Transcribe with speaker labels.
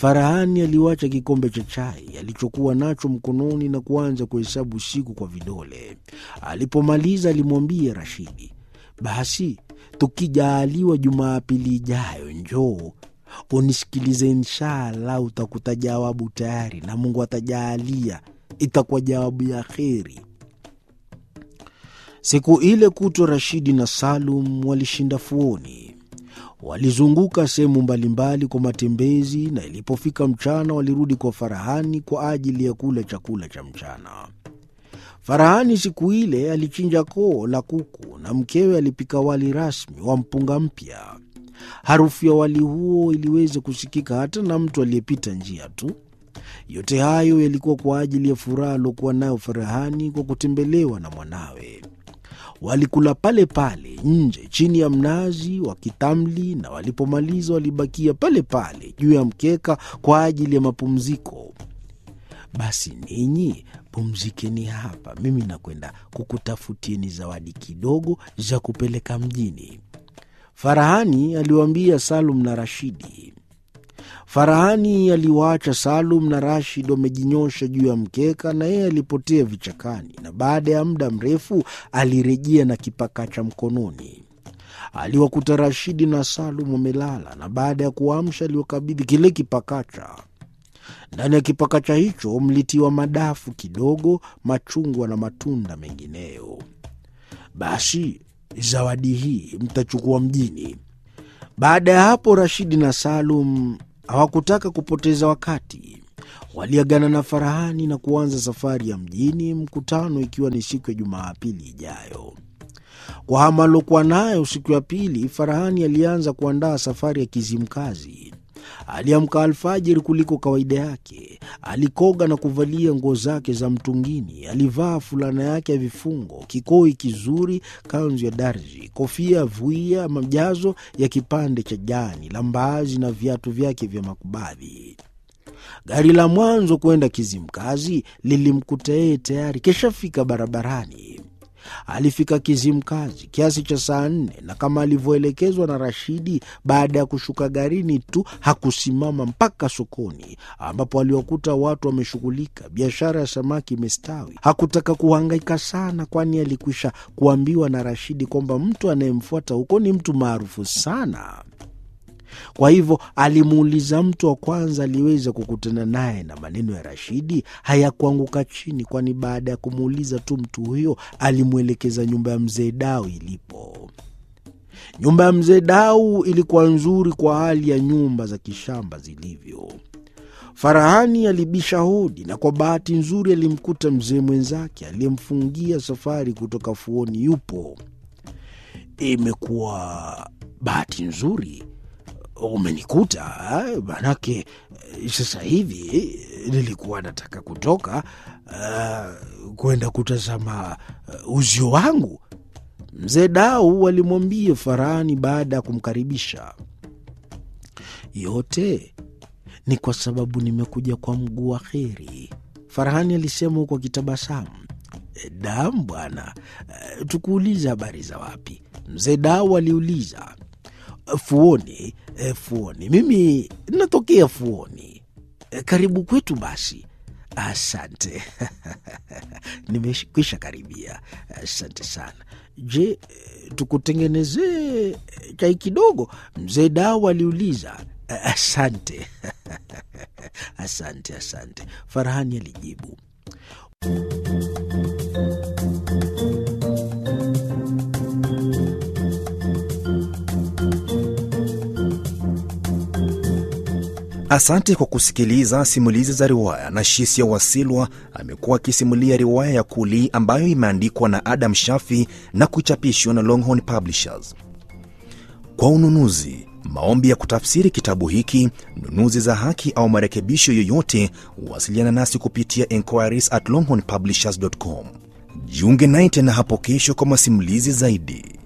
Speaker 1: Farahani aliwacha kikombe cha chai alichokuwa nacho mkononi na kuanza kuhesabu siku kwa vidole. Alipomaliza alimwambia Rashidi, basi tukijaaliwa Jumapili ijayo njoo unisikilize, inshallah utakuta jawabu tayari, na Mungu atajaalia itakuwa jawabu ya kheri. Siku ile kutwa Rashidi na Salum walishinda fuoni. Walizunguka sehemu mbalimbali kwa matembezi, na ilipofika mchana walirudi kwa Farahani kwa ajili ya kula chakula cha mchana. Farahani siku ile alichinja koo la kuku na mkewe alipika wali rasmi wa mpunga mpya. Harufu ya wali huo iliweza kusikika hata na mtu aliyepita njia tu. Yote hayo yalikuwa kwa ajili ya furaha aliokuwa nayo Farahani kwa kutembelewa na mwanawe. Walikula pale pale nje chini ya mnazi wa kitamli, na walipomaliza walibakia pale pale juu ya mkeka kwa ajili ya mapumziko. Basi ninyi pumzikeni hapa, mimi nakwenda kukutafutieni zawadi kidogo za kupeleka mjini, Farahani aliwaambia Salum na Rashidi. Farahani aliwaacha Salum na Rashid wamejinyosha juu ya mkeka, na yeye alipotea vichakani, na baada ya muda mrefu alirejea na kipakacha mkononi. Aliwakuta Rashidi na Salum wamelala, na baada ya kuamsha aliwakabidhi kile kipakacha. Ndani ya kipakacha hicho mlitiwa madafu kidogo, machungwa na matunda mengineyo. Basi zawadi hii mtachukua mjini. Baada ya hapo, Rashidi na Salum hawakutaka kupoteza wakati. Waliagana na Farahani na kuanza safari ya mjini, mkutano ikiwa ni siku ya Jumapili ijayo. Kwa hama aliokuwa nayo siku ya pili, Farahani alianza kuandaa safari ya Kizimkazi. Aliamka alfajiri kuliko kawaida yake. Alikoga na kuvalia nguo zake za mtungini. Alivaa fulana yake ya vifungo, kikoi kizuri, kanzu ya darzi, kofia ya vuia, majazo ya kipande cha jani la mbaazi na viatu vyake vya makubadhi. Gari la mwanzo kwenda Kizimkazi lilimkuta yeye tayari keshafika barabarani. Alifika Kizimkazi kiasi cha saa nne na kama alivyoelekezwa na Rashidi, baada ya kushuka garini tu hakusimama mpaka sokoni, ambapo aliwakuta watu wameshughulika. Biashara ya samaki imestawi. Hakutaka kuhangaika sana, kwani alikwisha kuambiwa na Rashidi kwamba mtu anayemfuata huko ni mtu maarufu sana. Kwa hivyo alimuuliza mtu wa kwanza aliweza kukutana naye, na maneno ya Rashidi hayakuanguka chini, kwani baada ya kumuuliza tu mtu huyo alimwelekeza nyumba ya mzee Dau ilipo. Nyumba ya mzee Dau ilikuwa nzuri kwa hali ya nyumba za kishamba zilivyo. Farahani alibisha hodi na kwa bahati nzuri alimkuta mzee mwenzake aliyemfungia safari kutoka fuoni yupo. Imekuwa bahati nzuri umenikuta manake, sasa hivi nilikuwa nataka kutoka uh, kwenda kutazama uh, uzio wangu, mzee Dau alimwambia Farahani baada ya kumkaribisha. Yote ni kwa sababu nimekuja kwa mguu wa kheri, Farahani alisema huku akitabasamu. Dam bwana, uh, tukuuliza habari za wapi? Mzee Dau aliuliza. Fuoni. E, Fuoni. Mimi natokea Fuoni. E, karibu kwetu basi. Asante. Nimekwisha karibia. Asante sana. Je, tukutengenezee chai kidogo? Mzee Dau aliuliza. Asante. Asante, asante, Farahani alijibu.
Speaker 2: Asante kwa kusikiliza simulizi za riwaya. na Shisia Wasilwa amekuwa akisimulia riwaya ya Kuli ambayo imeandikwa na Adam Shafi na kuchapishwa na Longhorn Publishers. Kwa ununuzi, maombi ya kutafsiri kitabu hiki, nunuzi za haki au marekebisho yoyote, wasiliana nasi kupitia enquiries at longhornpublishers.com. Jiunge naye tena hapo kesho kwa masimulizi zaidi.